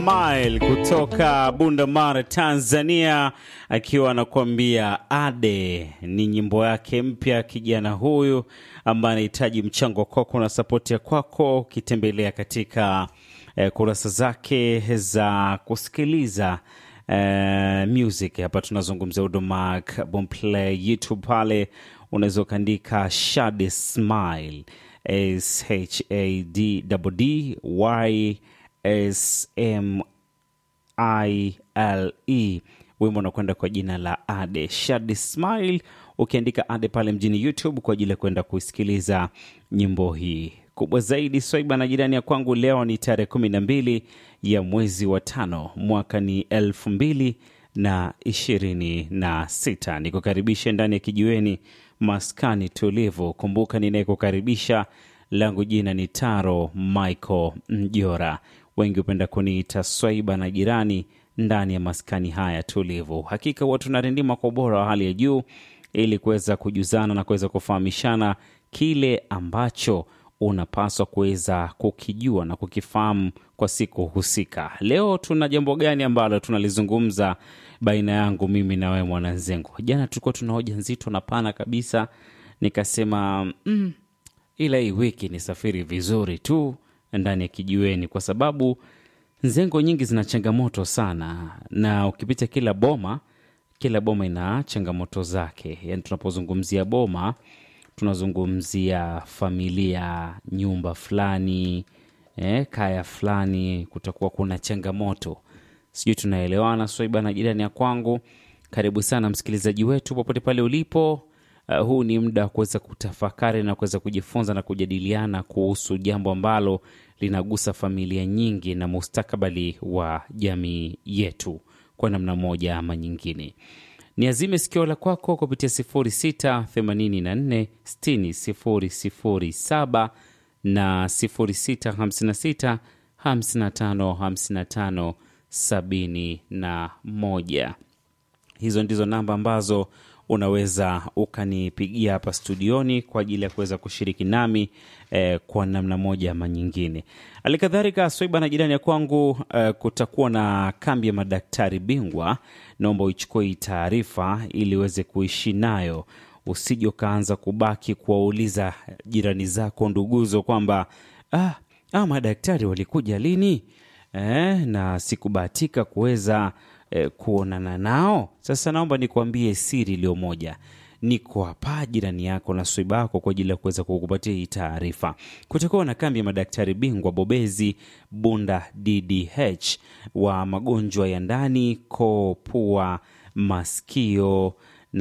Mile kutoka Bunda Mara, Tanzania, akiwa anakuambia Ade. Ni nyimbo yake mpya, kijana huyu ambaye anahitaji mchango kwako na sapoti ya kwako, ukitembelea katika eh, kurasa zake za kusikiliza eh, music. Hapa tunazungumzia Udomark Bomplay YouTube, pale unaweza ukaandika Shade Smile S H A D D Y S M I L E. Wimbo unakwenda kwa jina la Ade Shadi Smile. Ukiandika Ade pale mjini YouTube kwa ajili ya kwenda kuisikiliza nyimbo hii kubwa zaidi. Swaiba na jirani ya kwangu, leo ni tarehe kumi na mbili ya mwezi wa tano, mwaka ni elfu mbili na ishirini na sita. Nikukaribishe ndani ya kijiweni maskani tulivu. Kumbuka ninayekukaribisha langu jina ni Taro Michael Mjora, wengi hupenda kuniita Swaiba na jirani ndani ya maskani haya tulivu. Hakika huwa tunarindima kwa ubora wa hali ya juu ili kuweza kujuzana na kuweza kufahamishana kile ambacho unapaswa kuweza kukijua na kukifahamu kwa siku husika. Leo tuna jambo gani ambalo tunalizungumza baina yangu mimi na wewe mwananzengo? Jana tulikuwa tuna hoja nzito na pana kabisa, nikasema mm, ila hii wiki ni safiri vizuri tu ndani ya kijiweni, kwa sababu nzengo nyingi zina changamoto sana, na ukipita kila boma, kila boma ina changamoto zake. Yani tunapozungumzia boma, tunazungumzia familia, nyumba fulani, eh, kaya fulani, kutakuwa kuna changamoto. Sijui tunaelewana, Swaiba na jirani ya kwangu. Karibu sana msikilizaji wetu popote pale ulipo. Uh, huu ni muda wa kuweza kutafakari na kuweza kujifunza na kujadiliana kuhusu jambo ambalo linagusa familia nyingi na mustakabali wa jamii yetu kwa namna moja ama nyingine. Niazime sikio la kwako kupitia 0684 60 007 na 0656 55 55 71. Hizo ndizo namba ambazo unaweza ukanipigia hapa studioni kwa ajili ya kuweza kushiriki nami eh, kwa namna moja ama nyingine. Halikadhalika, Swaiba na jirani ya kwangu eh, kutakuwa na kambi ya madaktari bingwa. Naomba uichukue hii taarifa ili uweze kuishi nayo, usije ukaanza kubaki kuwauliza jirani zako, nduguzo kwamba ah, ah, madaktari walikuja lini? Eh, na sikubahatika kuweza eh, kuonana nao. Sasa naomba nikuambie siri iliyo moja, niko hapa jirani yako na Swaiba yako kwa ajili ya kuweza kukupatia hii taarifa. Kutakuwa na kambi ya madaktari bingwa bobezi Bunda DDH wa magonjwa ya ndani, koo, pua, masikio